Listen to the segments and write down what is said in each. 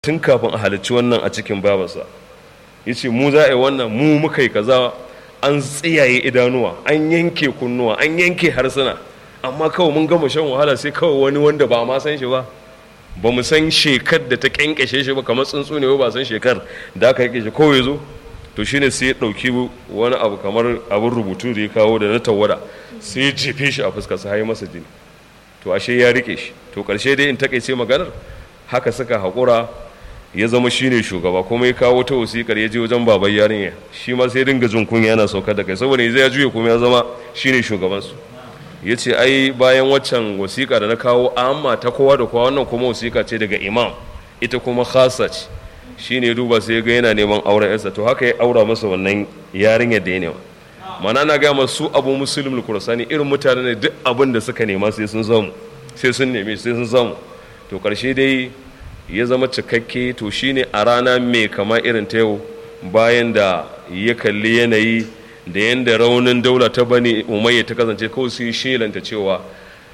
tun kafin a halicci wannan a cikin babarsa ya ce mu za a yi wannan mu muka yi kaza an tsiyaye idanuwa an yanke kunnuwa an yanke harsuna amma kawai mun gama shan wahala sai kawai wani wanda ba ma san shi ba ba mu san shekar da ta kyankyashe shi ba kamar tsuntsu ne ba san shekar da aka yake shi kawai zo to shine sai ya ɗauki wani abu kamar abin rubutu da ya kawo da na tawada sai ya jefe shi a fuska sa yi masa jini to ashe ya rike shi to ƙarshe dai in takaice maganar haka suka haƙura ya zama shine shugaba kuma ya kawo ta wasiƙar ya je wajen baban yarinya shi ma sai dinga jin kunya yana saukar da kai saboda ya juye kuma ya zama shine shugabansu ya ce ai bayan waccan wasiƙa da na kawo amma ta kowa da kowa wannan kuma wasiƙa ce daga imam ita kuma khasa ce shi ne duba sai ga yana neman auren yarsa to haka ya aura masa wannan yarinya da ya nema mana na gaya su abu musulun kurasani irin mutane ne duk abin da suka nema sai sun samu sai sun neme sai sun samu to karshe dai ya zama cikakke to shine a rana mai kama irin ta yau bayan da ya kalli yanayi da yadda raunin daula ta bani umayya ta kasance kawai sun shelanta cewa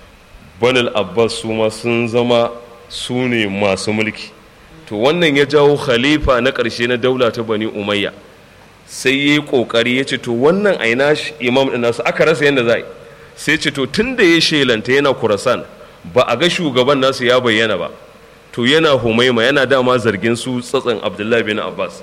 banal abbas su ma sun zama su ne masu mulki to wannan ya jawo khalifa na ƙarshe na daula ta bani umayya sai ya yi ƙoƙari ya ce to wannan aina imam ɗin nasu aka rasa yadda za a yi sai ce to tun da ya shelanta yana kurasan ba a ga shugaban nasu ya bayyana ba to yana humaima yana dama zargin su tsatsan abdullahi bin abbas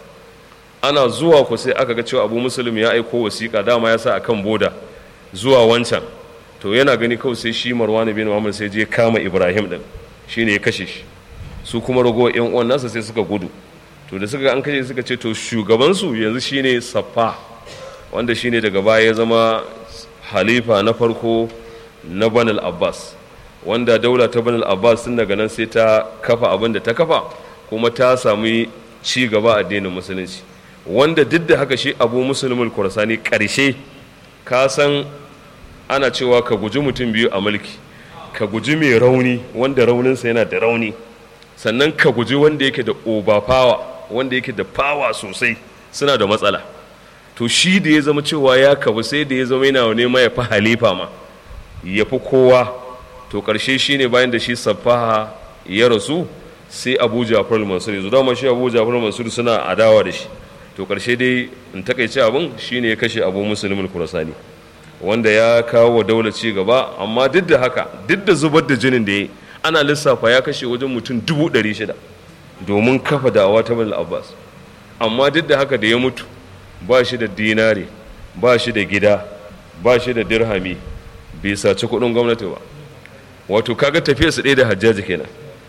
ana zuwa ku sai aka ga cewa abu musulmi ya aiko wasiƙa dama ya sa a kan boda zuwa wancan to yana gani kawai sai shi marwan bin muhammad sai je kama ibrahim din shine ya kashe shi su kuma rago yan uwan nasa sai suka gudu to da suka an kashe suka ce to shugabansu yanzu shine saffa wanda shine daga baya ya zama halifa na farko na banal abbas wanda daula ta banal abbas tun daga nan sai ta kafa abin da ta kafa kuma ta sami ci gaba addinin musulunci wanda duk da haka shi abu musulmul kurasani ƙarshe ka san ana cewa ka guji mutum biyu a mulki ka guji mai rauni wanda rauninsa yana da rauni sannan ka guji wanda yake da obafawa wanda yake da fawa sosai suna da matsala to shi da ya zama cewa ya kabu sai da ya zama yana nema ya fi halifa ma ya fi kowa to ƙarshe shi ne bayan da shi safaha ya rasu sai abu jafar mansur yanzu dama shi abu jafar mansur suna adawa da shi to ƙarshe dai in takaice abin shine ya kashe abu musulmin kurasani wanda ya kawo daular ci gaba amma duk da haka duk da zubar da jinin da ya ana lissafa ya kashe wajen mutum dubu ɗari shida domin kafa da'awa ta bal abbas amma duk da haka da ya mutu ba shi da dinari ba shi da gida ba shi da dirhami bai saci kuɗin gwamnati ba wato kaga tafiya su ɗaya da hajjaji kenan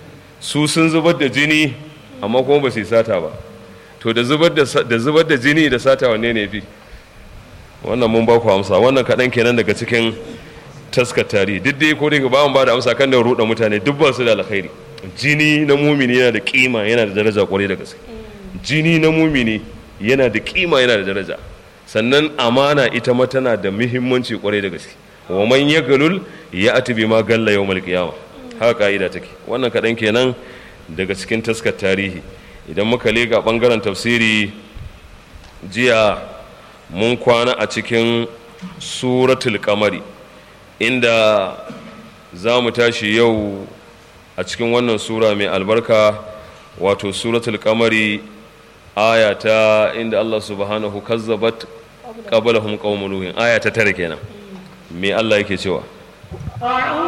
su sun zubar da jini amma kuma ba su yi sata ba to da zubar da jini da sata wanne ne fi wannan mun ba ku amsa wannan kaɗan kenan daga cikin taskar tarihi duk dai ko daga bawan ba da amsa kan da ruɗa mutane duk ba su da alkhairi jini na mumini yana da kima yana da daraja kwarai da gaske jini na mumini yana da kima yana da daraja sannan amana ita ma tana da muhimmanci kwarai da gaske wa man yagalul ya ati bi ma galla yawmal qiyama haka ka'ida take wannan kaɗan kenan daga cikin taskar tarihi idan muka lega ɓangaren tafsiri jiya mun kwana a cikin suratul kamari inda za mu tashi yau a cikin wannan sura mai albarka wato suratul kamari aya ta inda Allah subhanahu kazzabat qablahum qaumul nuhin aya ta tare kenan me Allah yake cewa